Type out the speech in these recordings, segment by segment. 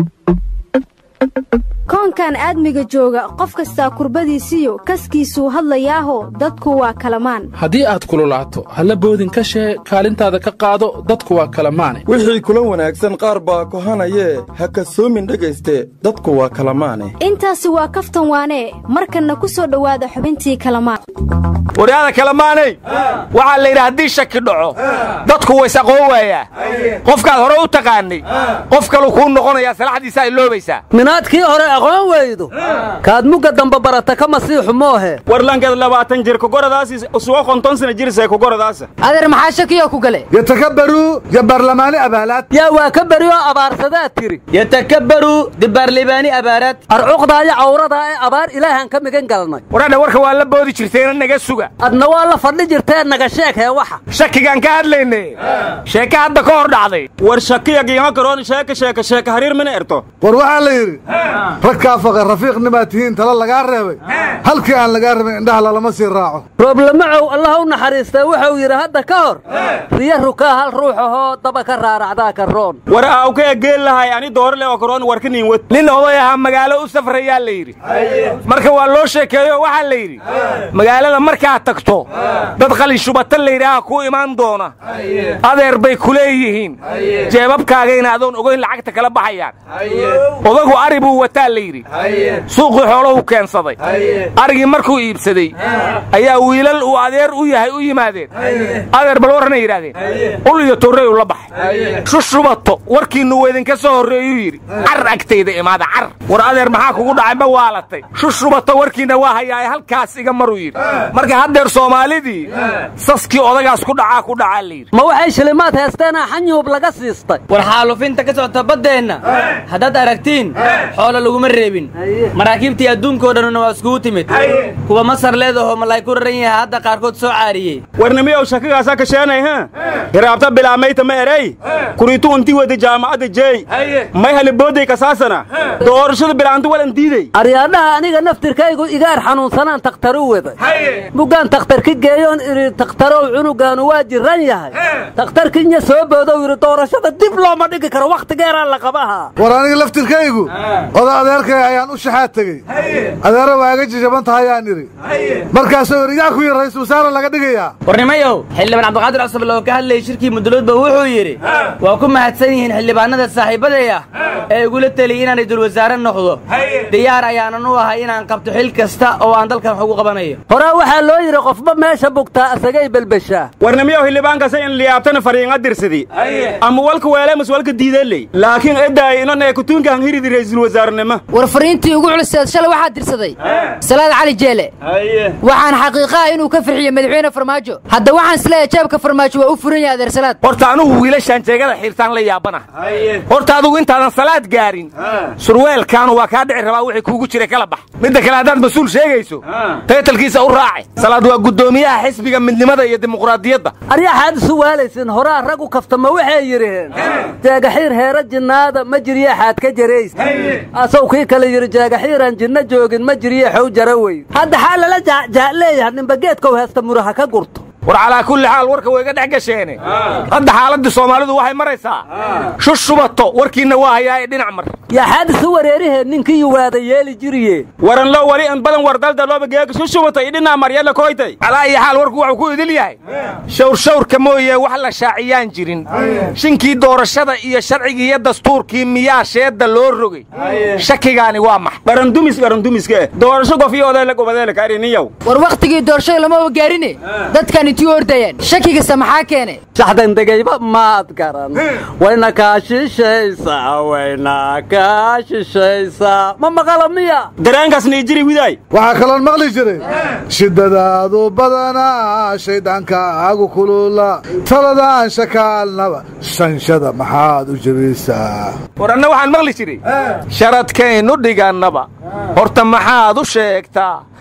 koonkan aadmiga jooga qof kastaa kurbadiisiyo kaskiisuu hadlayaaho dadku waa kalamaan haddii aad kululaato halla boodin ka shee kaalintaada ka qaado dadku waa kalamaane wixii kula wanaagsan qaar baa kohanayee ha kasoomin dhegayste dadku waa kalamaane intaasi waa kaftan waanee markanna ku soo dhowaada xubintii kalamaan waryaada kalamaanay waxaa la yidhi haddii shaki dhaco dadku ways aqoon waayaa qofkaad hore u taqaannay qof kaluu kuu noqonayaa salaxdiisaa iloobaysaa minaadkii hore aqoon weydu kaad mugga damba barata ka masiixu moohe warlankeed labaatan jir kugoradaasi sugo konton sana jirsay kugoradaasa adeer maxaa shakiyo ku gale yatakabbaruu jabarlamaani abaalaad yaa waa ka berioo abaarsadaa tiri yatakabbaruu dibaarlibaani abaaraad arcuqdaayo cawradaa ee abaar ilaahaan ka migan galnay waradha warka waa la boodi jirteena naga suga adna waa la fadhi jirtee naga sheekee waxa shakigaan ka hadlayne sheeke hadda ka hor dhacday war shakiya giima karoon sheeka sheeka sheeka hariir mina erto war waxaa la yidhi ragkaa faqa rafiiqnimaad tihiin tala lagaa reebay halkii aan lagaa rabin indhaha lalama sii raaco rooblamacow allah u naxariistay wuxuu yidhi hadda ka hor riyo rukaa hal ruux ahoo daba ka raaracdaa ka roon war aawkee geel lahay ani doorale oo karoon warka niin wad nin oday ahaa magaalo u safrayaa la yidhi marka waa loo sheekeeyo waxaa la yidhi magaalada markaad tagto dad qalinshubato layidhaaha kuu imaan doona adeer bay ku leeyihiin jeebabkaagayna adoon ogoyn lacagta kala baxayaan odagu ari buu wataa la yidhi suuqii xooluhu keensaday arigii markuu iibsaday ayaa wiilal uu adeer u yahay u yimaadeen adeer bal warranay yidhaahdeen ul iyo torreyu la baxay shushubato warkiinnu weydinka soo horreeyuu yidhi car agtayda imaada car war adeer maxaa kugu dhacay ma waalatay shushubato warkiinna waa hayaaye halkaas iga maruu yidhi marka haddeer soomaalidii saskii odagaas ku dhacaa ku dhacaa la yidhi ma waxay shilimaad heesteenaa xanyuub laga siistay war xaalufinta ka socota baddeenna haddaad aragtiin xoolo laguma reebin maraakiibtii adduunkao dhanuna waa iskugu timid kuwa masar leedahoo malay ku raran yahay hadda qaarkood soo caariyey warnimiyow shakigaasaa kasheenay ha hiraabta bilaamayta ma erey kuriitu unti wada jaamacadda jeey may halibooday kasaasana doorashada bilaanti walan diiday aryaadhaha aniga naftirkaygu igaar xanuunsanaan takhtaru waday muggaan takhtarki geeyoon idhi takhtarow cunugaanu waa jiran yahay takhtarkinya soo boodow yidhi doorashada dib looma dhigi karo wakhtigeeraa la qabahaa war aniga laftirkaygu oda adeerkay ayaan u shaxaad tegey adeera waa iga jajaban tahayaan idhi markaasoo irigaa ku yidhi ra'iisul wasaare laga dhigayaa warnimayow xildhibaan cabdiqaadir cusable oo ka hadlayay shirkii muduloodba wuxuu yidhi waa ku mahadsan yihiin xildhibaanada saaxiibaday ah ee igula teliyay inaan ra'iisul wasaare noqdo diyaar ayaanan u ahay inaan qabto xil kasta oo aan dalkan wax ugu qabanayo horaa waxaa loo yidhi qofba meesha bugtaa asagay belbeshaa warnimiyow xildhibaankaasa in liyaabtana fariinga dirsadi ama walka weeleemas walka diideeley laakiin edaay inan ee kutuunkaan hiridi ra'iisul wasaarenimo war fariintii ugu culiseed shalay waxaa dirsaday salaad cali jeele waxaan xaqiiqaha inuu ka farxiyo madaxweyne farmaajo hadda waxaan isleeyahay jeebka farmaajo waa u furan yahay adeer salaad horta anugu wiilashaan jeegada xiirtaan la yaabana horta adugu intaadan salaad gaarin surweelkaanu waa kaa dhici rabaa wixii kuugu jiray kala bax midda kale haddaad mas-uul sheegayso taytalkiisa u raaci salaad waa guddoomiyaha xisbiga midnimada iyo dimuqraadiyadda aryaxaad isu waalaysin horaa rag u kaftama waxay yidhiheen jeegaxiir heera jinnaada ma jiryaxaad ka jarays asaw kii kale yidhi jeegaxiiraan jinno joogin ma jiryaxow jara weyn hadda xaa lala jaajaa leeyahay nimbageedkow heesta muraha ka gurto war calaa kulli xaal warka way iga dhex gasheene hadda xaaladdii soomaalidu waxay maraysaa shushubato warkiinna waa hayaa ee dhinac mar yaxaad isu wareerihee ninkii yuwaada yeeli jiriye waran loo wali in badan wardalda looba geega shushubatay idhinaa maryalla koytay calaa iyo xaal warku wuxuu ku idil yahay shawrshawrka mooye wax la shaaciyaan jirin shinkii doorashada iyo sharcigii iyo dastuurkii miyaa sheedda loo rogay shakigaani waa max qarandumis qarandumiska doorasho gofiyo odeele gobodeele kaariniyow war wakhtigii doorashada lamaba gaarine dadkan intii ordayaan shakigasa maxaa keene shaxdandegayba maad garan wayna kaa shishaysaa wayna kaa shishaysaa ma maqala miya dareenkaas niijiri widaay waxaa kaloon maqli jiray shiddadaadu badanaa shaydaankaagu kulula taladaan shakaalnaba shanshada maxaad u jebiysaa war anna waxaan maqli jiray sharadkaynu dhigannaba horta maxaad u sheegtaa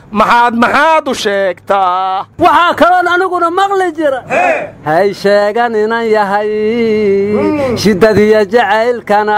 maxaad maxaad u sheegtaa waxaa kaloon aniguna maqli jira hay sheegan inan yahay shiddadiyo jacaylkana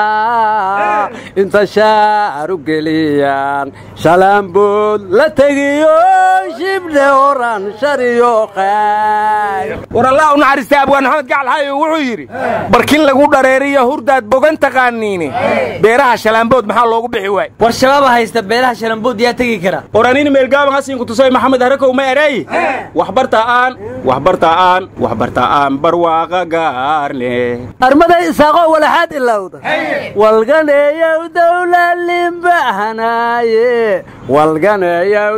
inta shaaru geliyaan shalaambood la tegiyo shibdhe oran shariyo qayr war allah u naxariista abwaan maxamed gacalxaayo wuxuu yidhi barkin lagu dhareeriyo hurdaad bogan taqaaniine beeraha shalaambood maxaa loogu bixi waay war shabaaba haysta beelaha shalambood yaa tegi kara oranini meelgaaban hasiinku tusay maxamed harakow ma erey waxbarta'aan waxbarta'aan waxbarta'aan barwaaqa gaarne armaday isaaqoo walaxaad ilowda walganeeyow dawlalimbahanaaye walganeeyow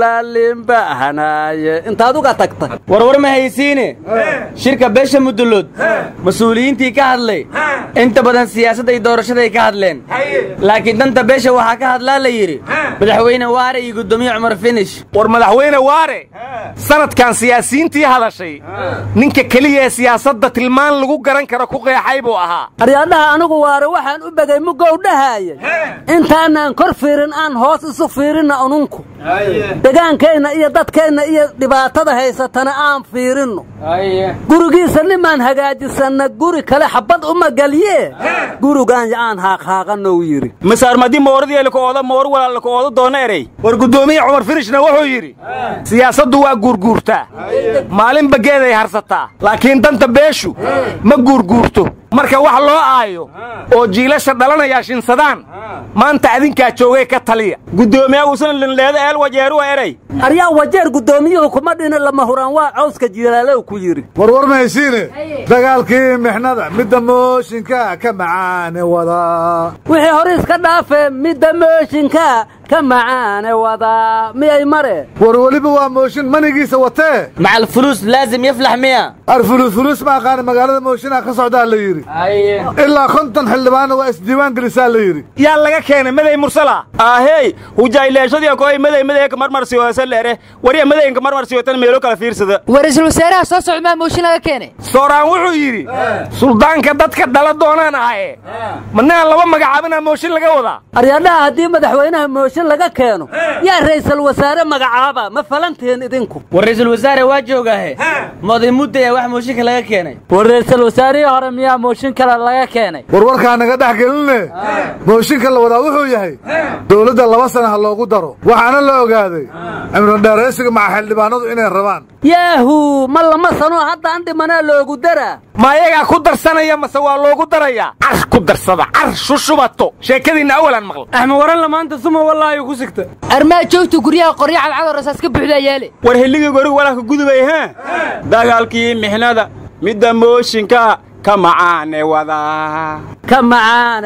dawlalimbahanaaye intaad uga tagta warwar ma haysiine shirka beesha mudullood mas-uuliyiintii ka hadlay inta badan siyaasadda iyo doorashaday ka hadleen laakiin danta beesha waxaa ka hadlaa la yidhi madaxweyne waare iyo guddoomiye cumar finish war madaxweyne waare sanadkan siyaasiyiintii hadashay ninka keliya ee siyaasadda tilmaan lagu garan karo ku qeexay buu ahaa aryaadhaha anigu waare waxaan u begay mugow dhahaayay intaanaan kor fiirin aan hoos isu fiirinna ununku degaankeenna iyo dadkeenna iyo dhibaatada haysatana aan fiirinno gurigiisa nimaan hagaajisanna guri kale xabbad uma gelye gurigaan aan haaqhaaqannou yidhi masaarmadi mooradielka ooda moor walaalka ooda doona erey war guddoomiye cumar finishna wuxuu yidhi siyaasaddu waa guurguurtaa maalinba geeday harsataa laakiin danta beeshu ma guurguurto marka wax loo aayo oo jiilasha dhalanayaa shinsadaan maanta adinkaa joogay ka taliya guddoomiyaa uusan linleeda eel wajeeruwa erey aryaa wajeer guddoomiyuhu kuma dhina lama huraan waa cawska jilaalow ku yidhi warwar ma haysiine dagaalkii mixnada midda mooshinka ka macaane wadaa wixii hore iska dhaafee midda mooshinka ka macaane wadaa miyay mare war weliba waa mooshin manigiisa watee macal fuluus laazim yaflax miya arfuluusfuluus ma aqaana magaalada mooshinaa ka socdaa la yidhi ilaa konton xildhibaanna waa isdiiwaan gelisaa la yidhi yaa laga keenay maday mursala ahey hujayleeshadii koy maday madayka marmarsiyoose leere wariya madayinka marmarsiyotan meelo kala fiirsada war ra'iisul wasaaraha soo socda maa mooshin laga keenay sooraan wuxuu yidhi suldaanka dadka dhala doonaan ahaye madnaan laba magacaabinaa mooshin laga wadaa aryaadhaha haddii madaxweynaha mooshin laga keeno yaa ra'iisul wasaare magacaaba ma falantihin idinku war ra'iisul wasaare waa joogaahe moday muddaya wax mooshinka laga keenay war ra'iisul wasaarihii hore miyaa mooshin kale laga keenay warwarkaa naga dhex gelinne mooshinka la wadaa wuxuu yahay dowladda laba sana ha loogu daro waxaana la ogaaday cimrodheeraysiga maca xildhibaanadu inay rabaan yaahu ma lama sanoo haddaan dhimanaa loogu daraa ma ayagaa ku darsanaya mase waa loogu darayaa car ku darsada car shushubato sheekadiinna awalaan maqla axmed waranla maanta suma wallaahi ku sigta armaa joogtu guryaha qoryo cadcadoo rasaas ka buuxdaa yaale war hilligii gorig walaalka gudubay hee dagaalkii mixnada midda mooshinka ka macaane wadaa ka macaane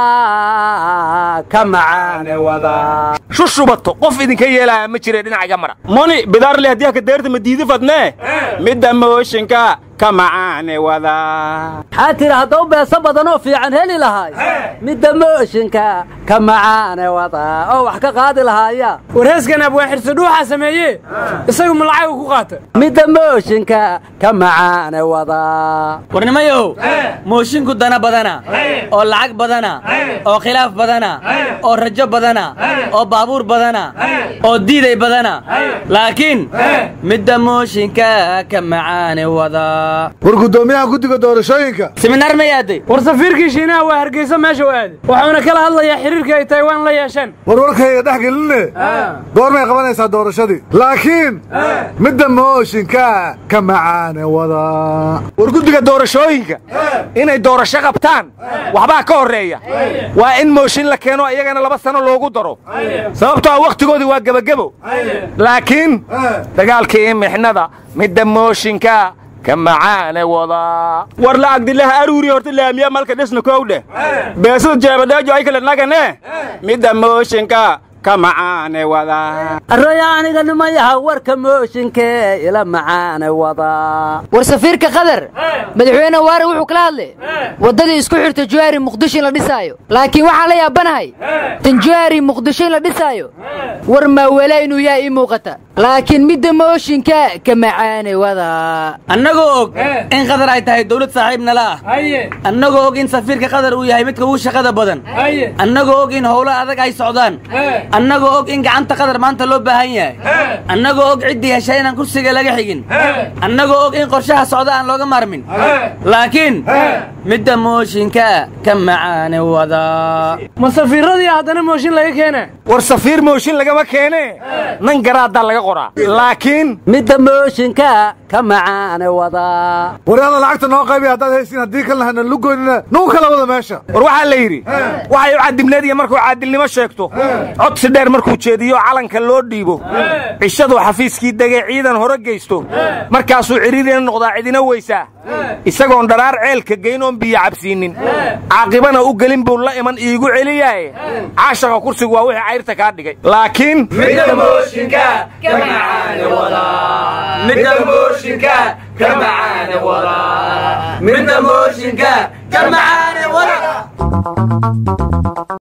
wadaa ka macaane wadaa shushubato qof idinka yeelaya ma jire dhinacaga mara moni bidaarle haddii haka deerta ma diidi fadnee midda mooshinka ka macaane wadaa maxaa tiri haddau beeso badanoo fiican heli lahaay midda mooshinka ka macaane wadaa oo wax ka qaadi lahaaya warheeskan abwaa xirso dhuuxaa sameeye isagu malacagu ku qaata midda mooshinka ka macaane wadaa warnimayow moosinku dana badana oo lacag badana oo khilaaf badana oo rajo badana oo baabuur badana oo diiday badana laakiin midda mooshinka ka macaane wadaa war guddoomiyaha guddiga doorashooyinka siminaar ma yaaday war safiirkii shiinaha waa hargeysa meesha u aaday wuxuuna kala hadlayaa xiriirka ay taywaan la yeesheen warwarkayga dhex gelinne goormay qabanaysaa doorashadii laakiin midda mooshinka ka macaane wadaa war guddiga doorashooyinka inay doorasho qabtaan waxbaa ka horreeya waa in mooshin la keeno iyagana laba sano loogu daro sababtoo ah wakhtigoodii waa gebagebo laakiin dagaalkii mixnada midda mooshinka ka macaane wadaa war la'agdilaha aruuri horta laamiya malka dhisna kow dheh beesada jeebadheejo ay kale nagane midda mooshinka ka macaane wadaa arooya aniga nimayaha warka mooshinkee ila macaane wadaa war safiirka qatar madaxweyne waare wuxuu kala hadlay waddadii isku xirta juwaari muqdisho in la dhisaayo laakiin waxaan la yaabanahay tan juwaari muqdisho in la dhisaayo war maawelaa inuu yahay ii muuqata laakiin midda mooshinka ka macaane wadaa annagoo og in qatar ay tahay dawlad saaxiib nala ah annagoo og in safiirka qatar uu yahay midka ugu shaqada badan annagoo og in howlo adag ay socdaan annagoo og in gacanta qatar maanta loo baahan yahay annagoo og ciddii heshay inaan kursiga laga xigin annagoo og in qorshaha socda aan looga maarmin laakiin midda mooshinka ka macaane wadaa ma safiiradii haddana mooshin laga keena war safiir mooshin lagama keene nan garaaddaa laga qoraa laakiin midda mooshinka ka macaane wadaa waryaada lacagta noo qaybiya haddaad haysiin haddii kalena hana lugoynina nugu kala wada meesha war waxaa la yidhi waxay u cadibneed iyo markuu caadilnimo sheegto codsi dheer markuu jeediyo calanka loo dhiibo cishaduu xafiiskii degay ciidan hore geysto markaasuu cidhiirina noqdaa cidina weysaa isagoon dharaar ceelka geyn oon biyo cabsiinnin caaqibana u gelin buu la iman iigu celiyaaye caashaqa kursigu waa wixii cayrta kaa dhigay laakiin midda mooshinka ka macaane wadaa midda mooshinka ka macaane wadaa midda mooshinka ka macaane wadaa